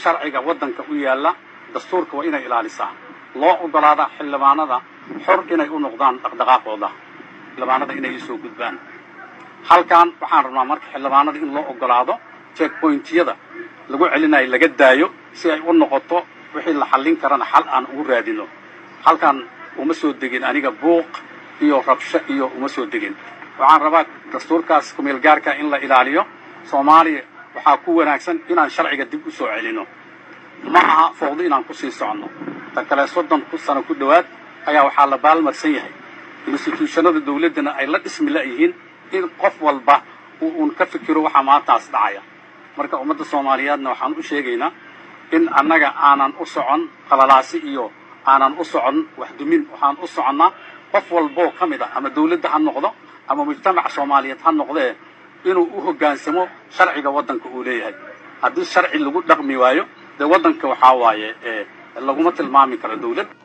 sharciga waddanka u yaalla dastuurka waa inay ilaalisaa loo ogolaadaa xildhibaanada xor inay u noqdaan dhaqdhaqaaqooda xildhibaanada inay isoo gudbaan halkan waxaan rabnaa marka xildhibaanada in loo ogolaado checkpointyada lagu celinayo laga daayo si ay u noqoto wixii la xallin karana xal aan ugu raadino halkan uma soo degin aniga buuq iyo rabsho iyo uma soo degin waxaan rabaa dastuurkaas kumeel gaarka in la ilaaliyo soomaaliya waxaa ku wanaagsan inaan sharciga dib u soo celino ma aha fooqdo inaan kusii soconno tan kale soddon sano ku dhowaad ayaa waxaa la baalmarsan yahay instituushannada dawladdana ay la dhismi la'yihiin in qof walba uu uun ka fikiro waxaa maantaas dhacaya marka ummadda soomaaliyeedna waxaan u sheegaynaa in annaga aanan u socon qalalaasi iyo aanan u socon waxdumin waxaan u soconnaa qof walboo ka mid a ama dawladda ha noqdo ama mujtamaca soomaaliyeed ha noqdee inuu u hoggaansamo sharciga waddanka uu leeyahay haddii sharci lagu dhaqmi waayo dee waddanka waxaa waaye laguma tilmaami karo dawlad